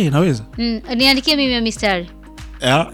Eh, naweza Mm, niandikie mimi ya mistari yeah.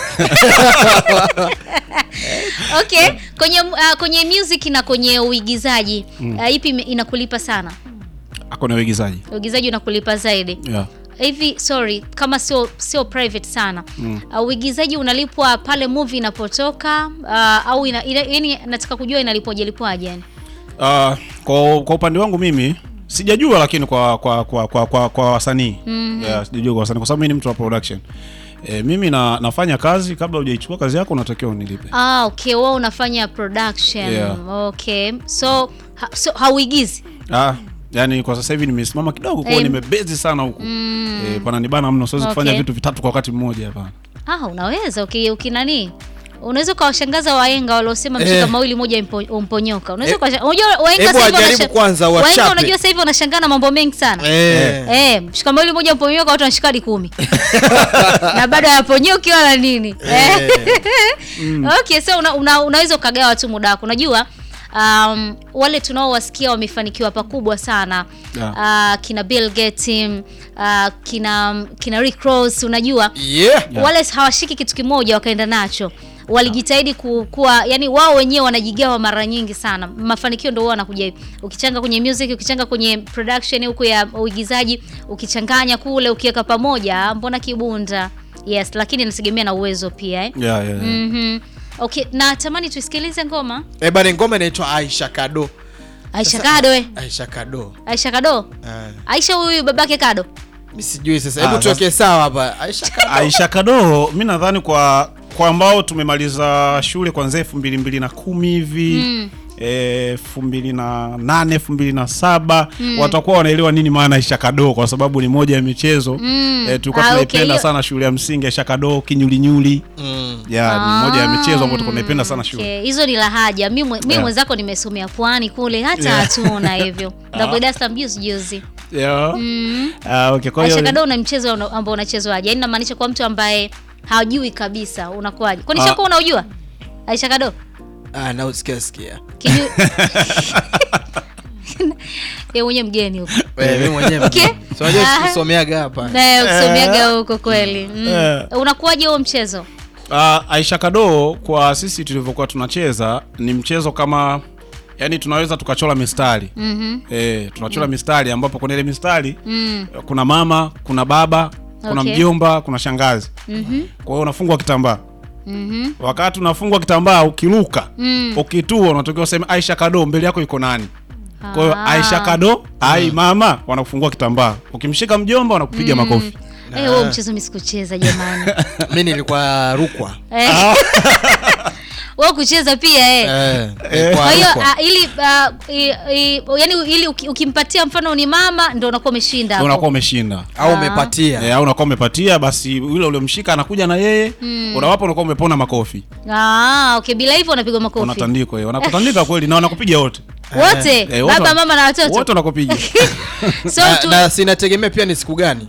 okay kwenye uh, kwenye music na kwenye uigizaji uh, ipi ime- inakulipa sana akona uigizaji uigizaji unakulipa zaidi yeah. hivi sorry kama sio sio private sana mm. uh, uigizaji unalipwa pale movie inapotoka uh, au ina, ina, yani nataka kujua inalipwaje lipwaje yani Uh, kwa, kwa upande wangu mimi sijajua lakini kwa kwa kwa kwa, kwa, kwa wasanii mm-hmm. yeah, sijajua kwa wasanii kwa sababu mimi ni mtu wa production e, mimi na, nafanya kazi kabla hujaichukua kazi yako unatakiwa unilipe ah, okay wewe unafanya production Yeah. okay so, ha, so hauigizi ah, yani kwa sasa hivi nimesimama kidogo kwa Eh, nimebezi sana huku mm. e, pananibana mno siwezi kufanya Okay. vitu vitatu kwa wakati mmoja hapana ah, unaweza uki, ukinani unaweza ukawashangaza waenga waliosema mshika Eh. mawili moja mpo- umponyoka unaweza Eh, ukawasha- unajua waenga hebu sasa hivi wajaribu wanasha- kwanza, waenga wachape. unajua sasa hivi wanashangaa na mambo mengi sana Eh. Eh, mshika mawili moja mponyoka watu wanashika hadi kumi na bado hayaponyoki wala nini eh. okay so una, una, unaweza ukagawa tu muda wako unajua um, wale tunaowasikia wamefanikiwa pakubwa sana Yeah. uh, kina Bill Gates uh, kina kina Rick Ross unajua Yeah. Yeah. wale hawashiki kitu kimoja wakaenda nacho walijitahidi ku- kuwa yani wao wenyewe wanajigawa mara nyingi sana mafanikio ndio huwa wanakuja hivi ukichanga kwenye music ukichanga kwenye production huku ya uigizaji ukichanganya kule ukiweka pamoja mbona kibunda yes lakini inategemea na uwezo pia eh? yeah, yeah, yeah. mm-hmm. okay na tamani tuisikilize ngoma Eh, bana ngoma inaitwa Aisha Kado. aisha Sasa- kado eh? Aisha Kado. aisha kado Eh. aisha huyu babake kado Mimi sijui sasa. Ah, Hebu sasa- tuweke sawa hapa. Aisha Kado. Aisha Kadoo, mi nadhani kwa kwa ambao tumemaliza shule kwanzia elfu mbili mbili na kumi hivi Mm. elfu mbili na nane elfu mbili na saba watakuwa wanaelewa nini maana Aisha Kadoo kwa sababu ni moja ya michezo Mm. eh, tulikuwa Ah, okay, tunaipenda hiyo- sana shule ya msingi Aisha Kadoo, kinyulinyuli Mm. ya ni moja ya michezo ambayo Ah, tulikuwa tunaipenda sana shule okay. hizo ni lahaja mi mwe- mi Yeah. mwenzako nimesomea pwani kule hata Yeah. hatuna hivyo ndakwenda Dar es Salaam juzi juzi yeah. mm. Ah, okay, kwa Aisha hiyo Kadoo una mchezo una- ambao unachezwaje yaani namaanisha kwa mtu ambaye hajui kabisa unakuwaje kwani Ah. shakuwa unaujua Aisha Kadoo Ah, na usikia sikia. Kiju... ye mwenye mgeni huko Wewe mimi mwenyewe. Okay. So unajua Ah. tusomeaga hapa. naye ukisomeaga huko kweli mm. Eh. unakuwaje huo mchezo Uh, Aisha Kadoo kwa sisi tulivyokuwa tunacheza ni mchezo kama yani tunaweza tukachora mistari mm-hmm. eh, tunachora mistari ambapo kwenye ile mistari mm. kuna mama kuna baba kuna Okay. mjomba kuna shangazi mm-hmm. kwa hiyo unafungwa kitambaa mm-hmm. wakati unafungwa kitambaa ukiruka mm. ukitua unatakiwa useme Aisha Kadoo mbele yako iko nani kwa hiyo Ah. Aisha Kadoo ai mama wanakufungua kitambaa ukimshika mjomba wanakupiga makofi Eh, huo mchezo mi sikucheza jamani Mimi nilikuwa Rukwa. Eh. wewe kucheza pia eh. Eh. nilikuwa kwa hiyo Rukwa. ah, ili ah, i- i- yani ili uki- ukimpatia mfano ni mama ndo unakuwa umeshinda hapo. unakuwa umeshinda au umepatia. Eh, au unakuwa umepatia basi yule uliomshika anakuja na yeye unawapa unakuwa umepona makofi ah, okay bila hivyo unapigwa makofi unatandikwa eh, wanakutandika kweli na wanakupiga wote wote Eh, wote baba wana- mama na watoto wote wanakupiga so Na, tu, na sinategemea pia ni siku gani.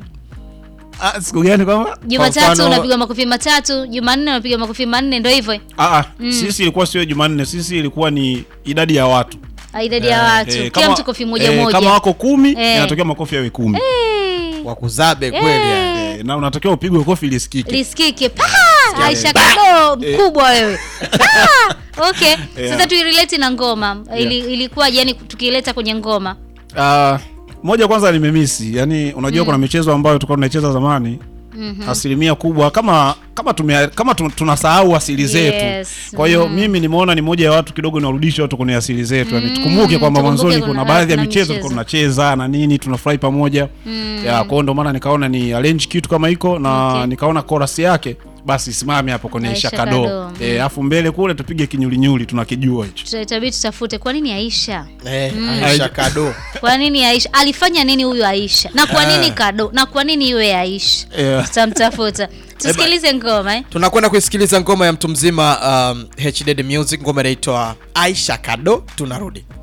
Ah, siku gani kwamba jumatatu mfano- unapigwa makofi matatu jumanne unapigwa makofi manne ndo hivyo Ah, ah, sisi ilikuwa sio Jumanne, sisi ilikuwa ni idadi ya watu Ah, idadi ya watu Eh, kila mtu kofi moja eh, moja kama wako kumi Eh. inatokea makofi yawe kumi Eh, Wakuzabe kweli. yani. Eh, na unatakiwa upigwe kofi lisikike lisikike pa Aisha Kado mkubwa wewe Ah, okay Yeah. sasa tuirelate na ngoma Ili, ilikuwa yani tukiileta kwenye ngoma Ah, moja kwanza nimemisi yani unajua kuna michezo ambayo tulikuwa tunaicheza zamani asilimia kubwa kama kama tume, kama tu- tunasahau asili zetu Yes. kwa hiyo Mm. mimi nimeona ni moja ya watu kidogo niwarudisha watu kwenye asili zetu yani tukumbuke kwamba tukumbuke mwanzoni kuna- kuna baadhi ya kuna michezo michezo. tulikuwa tunacheza na nini tunafurahi pamoja ya kwa hiyo ndio maana nikaona ni arrange kitu kama hiko na Okay. nikaona chorus yake basi simame hapo kwenye Aisha Aisha Kado Kado. eh afu mbele kule tupige kinyulinyuli tunakijua hicho Tuta- itabidi tutafute kwa nini Aisha Eh, Aisha Kado. kwa nini Aisha alifanya nini huyu Aisha na kwa nini Ah. Kado na kwa nini iwe Aisha Yeah. tutamtafuta tusikilize ngoma eh? Tunakwenda kuisikiliza ngoma ya mtu mzima um, HD Music, ngoma inaitwa Aisha Kado. Tunarudi.